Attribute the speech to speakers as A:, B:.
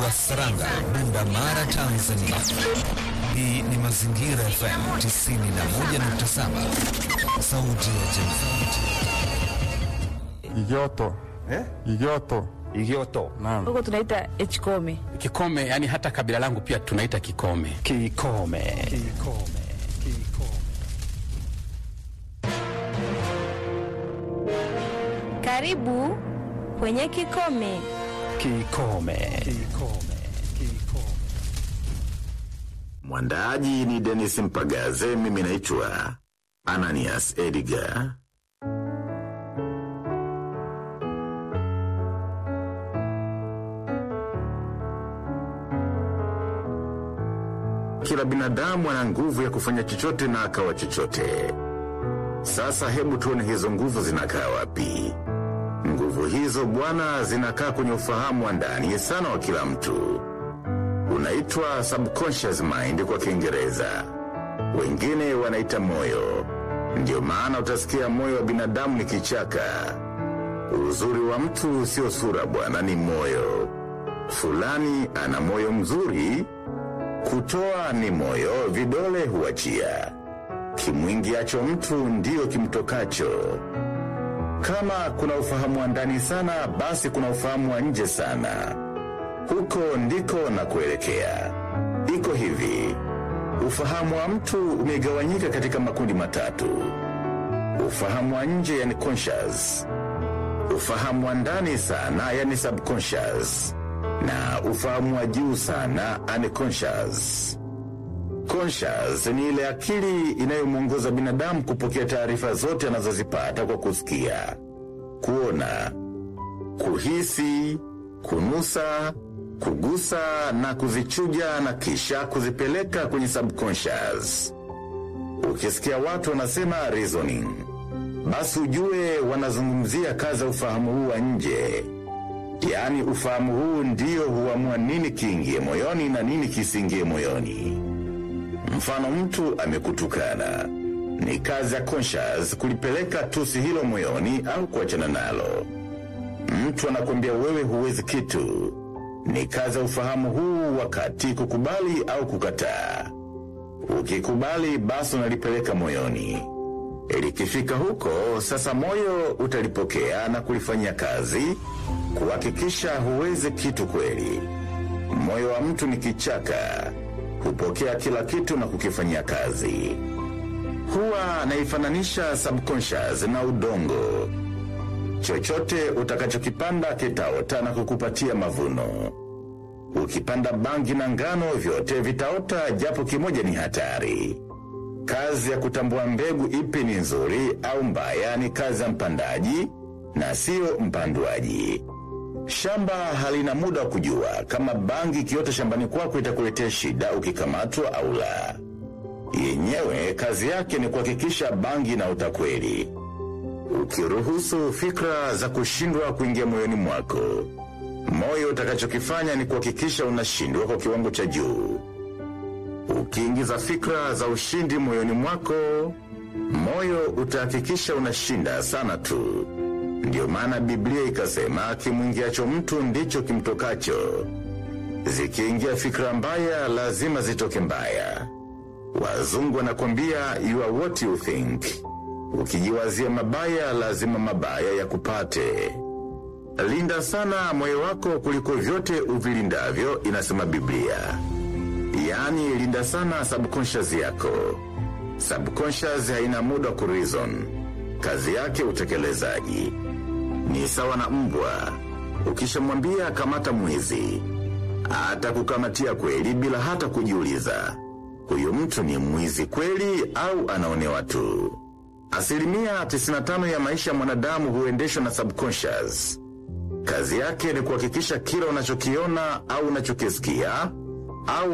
A: wa Saranga, Bunda Mara, Tanzania. Hii ni Mazingira FM 91.7, sauti ya jamii.
B: Igoto.
C: Eh?
B: Igoto.
C: Igioto.
B: Naam.
D: huko tunaita Hkome.
E: Kikome, yani hata kabila langu pia tunaita Kikome.
C: Kikome.
F: Karibu kwenye Kikome.
C: Kikome.
G: Mwandaaji ni Denis Mpagaze, mimi naitwa Ananias Edgar. Kila binadamu ana nguvu ya kufanya chochote na akawa chochote. Sasa hebu tuone hizo nguvu zinakaa wapi? Nguvu hizo bwana, zinakaa kwenye ufahamu wa ndani sana wa kila mtu unaitwa subconscious mind kwa Kiingereza, wengine wanaita moyo. Ndio maana utasikia moyo wa binadamu ni kichaka. Uzuri wa mtu sio sura bwana, ni moyo. Fulani ana moyo mzuri, kutoa ni moyo, vidole huachia. Kimwingiacho mtu ndiyo kimtokacho. Kama kuna ufahamu wa ndani sana, basi kuna ufahamu wa nje sana. Huko ndiko na kuelekea. Iko hivi, ufahamu wa mtu umegawanyika katika makundi matatu: ufahamu wa nje, yani conscious, ufahamu wa ndani sana, yani subconscious, na ufahamu wa juu sana, unconscious. Conscious ni ile akili inayomwongoza binadamu kupokea taarifa zote anazozipata kwa kusikia, kuona, kuhisi, kunusa, kugusa na kuzichuja na kisha kuzipeleka kwenye subconscious. Ukisikia watu wanasema reasoning, basi ujue wanazungumzia kazi ya ufahamu huu wa nje. Yaani ufahamu huu ndio huamua nini kiingie moyoni na nini kisiingie moyoni. Mfano, mtu amekutukana, ni kazi ya conscious kulipeleka tusi hilo moyoni au kuachana nalo. Mtu anakwambia wewe huwezi kitu, ni kazi ya ufahamu huu wakati kukubali au kukataa. Ukikubali basi unalipeleka moyoni. Likifika huko sasa, moyo utalipokea na kulifanyia kazi kuhakikisha huwezi kitu kweli. Moyo wa mtu ni kichaka, hupokea kila kitu na kukifanyia kazi. Huwa naifananisha subconscious na udongo. Chochote utakachokipanda kitaota na kukupatia mavuno. Ukipanda bangi na ngano, vyote vitaota, japo kimoja ni hatari. Kazi ya kutambua mbegu ipi ni nzuri au mbaya ni kazi ya mpandaji na siyo mpandwaji. Shamba halina muda wa kujua kama bangi ikiota shambani kwako itakuletea shida ukikamatwa au la. Yenyewe kazi yake ni kuhakikisha bangi inaota kweli. Ukiruhusu fikra za kushindwa kuingia moyoni mwako, moyo utakachokifanya ni kuhakikisha unashindwa kwa kiwango cha juu. Ukiingiza fikra za ushindi moyoni mwako, moyo utahakikisha unashinda sana tu. Ndiyo maana Biblia ikasema kimwingiacho mtu ndicho kimtokacho. Zikiingia fikra mbaya, lazima zitoke mbaya. Wazungu wanakwambia you are what you think. Ukijiwazia mabaya, lazima mabaya yakupate. Linda sana moyo wako kuliko vyote uvilindavyo, inasema Biblia. Yaani, linda sana subconscious yako. Subconscious haina muda wa kureason, kazi yake utekelezaji. Ni sawa na mbwa, ukishamwambia kamata mwizi, atakukamatia kweli bila hata kujiuliza huyu mtu ni mwizi kweli au anaonewa tu. Asilimia 95 ya maisha ya mwanadamu huendeshwa na subconscious. Kazi yake ni kuhakikisha kila unachokiona au unachokisikia au